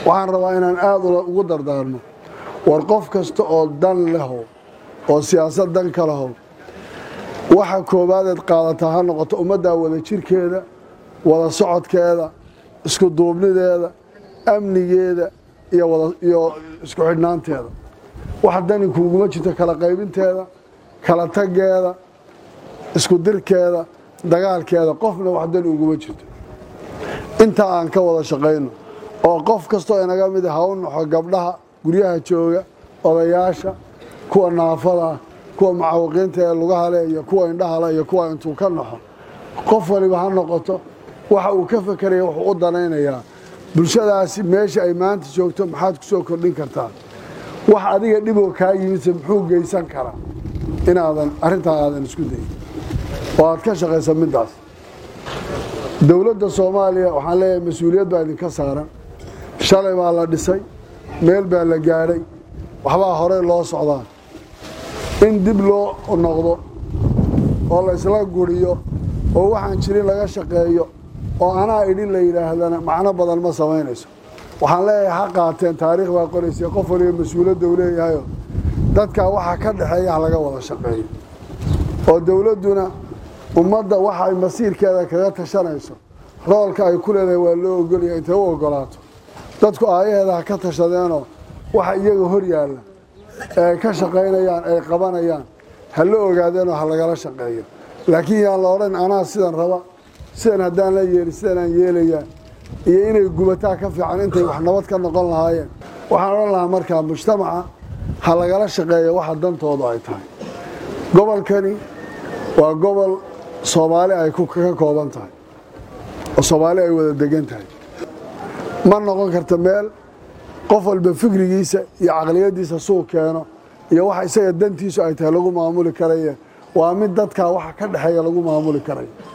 waxaan rabaa inaan aad ugu dardaarno war qof kasta oo dan lehow oo siyaasad dan ka lehow waxa koobaadeed qaadataa ha noqoto ummaddaa wada jirkeeda wada socodkeeda isku duubnideeda amnigeeda iyo isku xidhnaanteeda wax dani kuuguma jirto kala qaybinteeda kala tageeda isku dirkeeda dagaalkeeda qofna wax dani uguma jirto intaa aan ka wada shaqayno oo qof kastoo inaga mid ha u naxo gabdhaha guryaha jooga odayaasha kuwa naafadaa kuwa mucaawiqiinta ee lugahale iyo kuwa indhahale iyo kuwa intuu ka naxo qof waliba ha noqoto waxa uu ka fakeraya wuxuu u danaynayaa bulshadaasi meesha ay maanta joogto maxaad ku soo kordhin kartaa wax adiga dhiboo kaa yimidse muxuu geysan karaa inaadan arrintaa aadan isku dayin oo aad ka shaqaysa middaas dowladda soomaaliya waxaan leeyahay mas-uuliyad baa idinka saaran shalay baa la dhisay meel baa la gaadhay waxbaa horey loo socdaa in dib loo noqdo oo la isla guriyo oo waxaan jirin laga shaqeeyo oo anaa idhin la yidhaahdana macno badan ma samaynayso waxaan leeyahay ha qaateen taariikh baa qoraysa qof waliba mas-uuliyadda uu leeyahayo dadkaa waxa ka dhexeeya ha laga wada shaqeeyo oo dowladduna ummadda waxa ay masiirkeeda kaga tashanayso roolka ay ku leedahay waa loo ogolaya intay u ogolaato dadku aayaheeda ha ka tashadeenoo waxa iyaga hor yaalla ee ay ka shaqaynayaan ay qabanayaan ha la ogaadeenoo ha lagala shaqeeyo laakiin yaan la odhan anaa sidan raba sidan haddaan la yeelin sidanaan yeelayaa iyo inay gubataa ka fiican intay wax nabad ka noqon lahaayeen waxaan odhan lahaa markaa mujtamaca ha lagala shaqeeyo waxa dantoodu ay tahay gobolkani waa gobol soomaali ay ka kooban tahay oo soomaali ay wada degan tahay ma noqon karta meel qof walba fikrigiisa iyo caqliyadiisa suuq keeno iyo waxa isaga dantiisu ay tahay lagu maamuli karaye waa mid dadkaa waxa ka dhexeeya lagu maamuli karayo